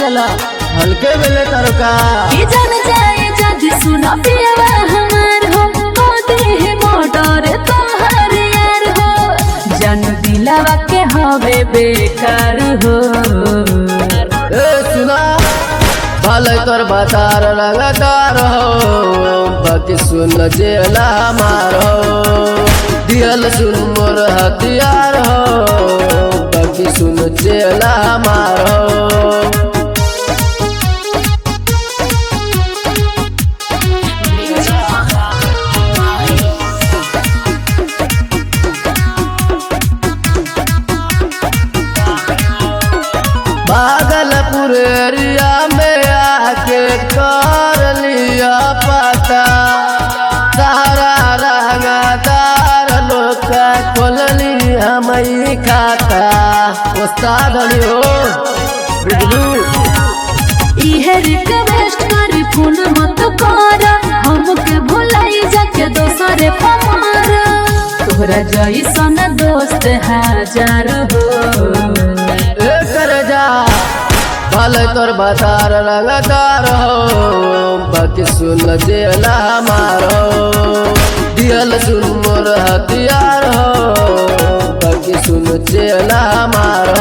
साला हल्के मिले तरका के जान जाए जदि सुना पियवा हमार हो मोदी है मोटर तोहर यार हो जन दिलावा के हवे बेकार हो ए सुना भले तोर बातार लगातार हो बाकी सुन जेला मारो दियल सुन मोर हथियार हो बाकी सुन जेला मारो भागलपुर एरिया में आके कर लिया पता सारा रंगदार लोग का खोल ली हम ही खाता उस्ताद अली हो बिजलू इहे रिक्वेस्ट करी फोन मत कर हमके भुलाई जाके दोसरे पमार तोहरा जैसन दोस्त हजार हो ए कर जा भले तोर बातार लगातार हो बाकी सुन जेला मारो दियल सुन मोर हथियार हो बाकी सुन जेला मारो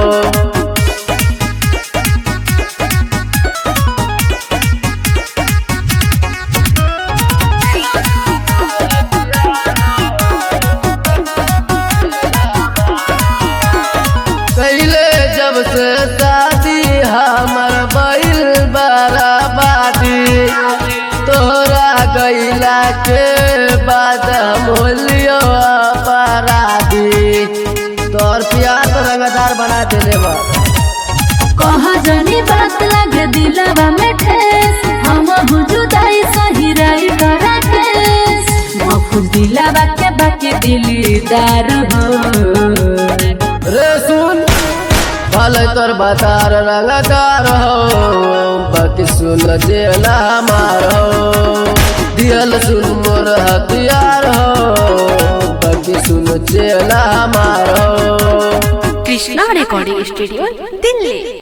कैले जब से शादी हमर बैल बराबादी तोरा गैला के बाद मोलियो अपराधी तोर प्यार तो रंगदार बना देले बा कहा जानी बात लगे दिलवा में ठेस हम जुदाई सही रही करा केस मफुज दिलवा के बाकी दिलदार हो रे सुन भले तोर बातार रंगदार हो बाकी सुन जेला मारो दियल सुन मोर हथियार हो बाकी सुन जेला मारो কৃষ্ণা রেকর্ডিং স্টুডিও দিল্লি